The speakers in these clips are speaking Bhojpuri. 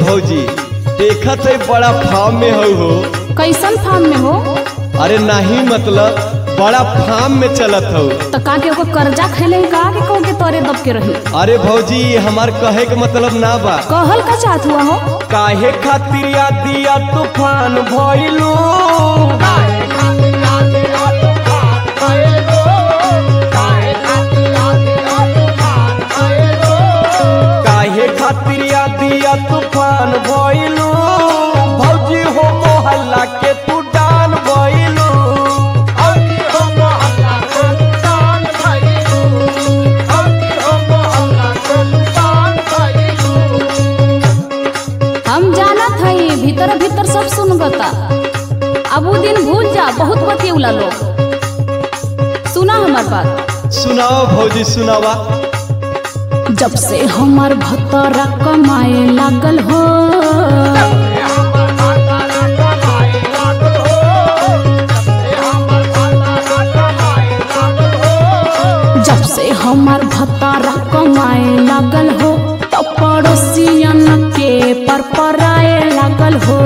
भौजी देखत है बड़ा फार्म में हो हो कैसन फार्म में हो अरे नहीं मतलब बड़ा फार्म में चलत हो तो का के ओकर कर्जा खेले का के कहो के तोरे दब के रही अरे भौजी हमार कहे के मतलब ना बा कहल का चाहत हुआ हो काहे खातिर या दिया तूफान भइलू काहे खातिर या दिया तूफान भइलू भौजी हो मोहल्ला के तू डान भइलू हम जानत हई भीतर भीतर सब सुन गता अब उ दिन भूल जा बहुत बतियौला लोग सुना हमार बात सुनाओ भौजी सुनावा जब से हमार भतरा कमाए लागल हो जब से हमार भतरा कमाए लागल हो तो पड़ोसियन के पर पराए लागल हो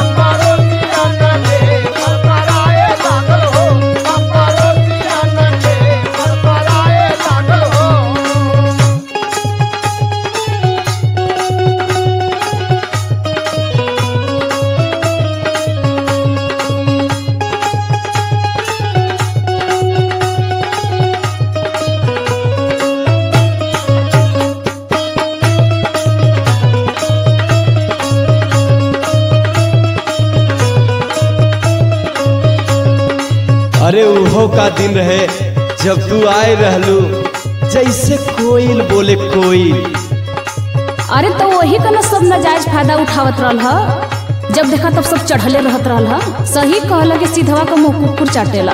अरे उहो का दिन रहे जब तू आए रहलू जैसे कोयल बोले कोयल अरे तो वही का ना सब नाजायज फायदा उठावत रहल ह जब देखा तब सब चढ़ले रहत रहल ह सही कहला कि सीधवा का मुंह कुकुर चाटेला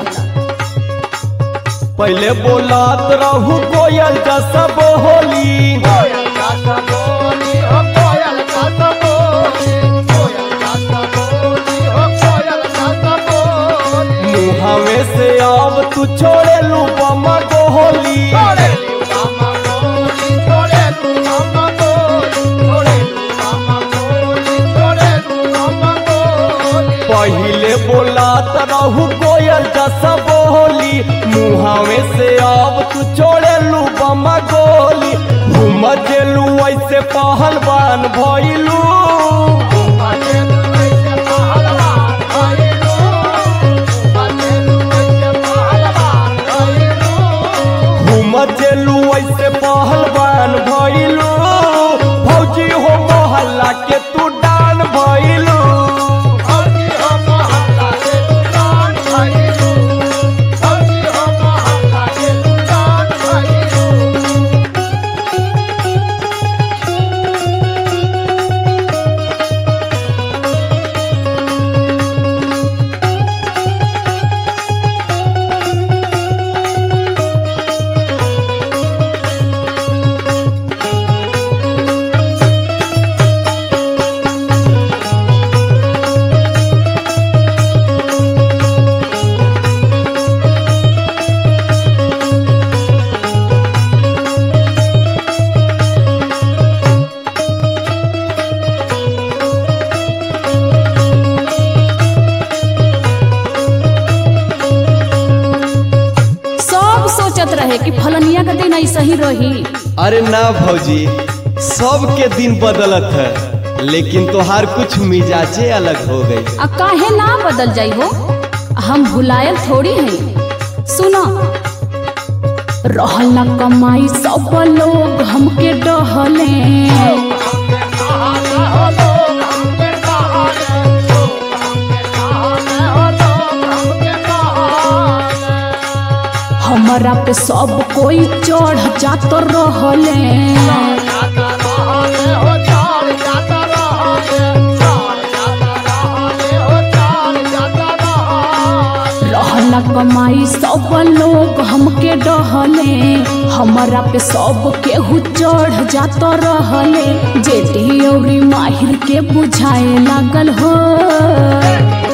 पहले बोलात रहू कोयल का सब होली मुहावे से अब तू छोड़े लू बमा गोली पहिले बोलात रहू कोयल का सब होली मुहावे से अब तू छोड़े लू बमा गोली घूम जेलू ऐसे पहलवान भइलू घूम जेलू ऐसे पहलवान भइलू भौजी हो मोहल्ला के तू डान भइलू सब सोचत रहे कि फलनिया का दिन ऐसा ही रही अरे ना भौजी सबके दिन बदलत है लेकिन तोहार कुछ मिजाजे अलग हो गई आ काहे ना बदल जाई हो हम भुलायल थोड़ी हैं सुनो रहल न कमाई सब लोग हमके डहले हमरा पे सब कोई चढ़ जात रहले रहल न कमाई सब लोग हमके डहले हमरा पे सब केहू चढ़ जात रहले जेठी औरी माहिर के बुझाए लागल हो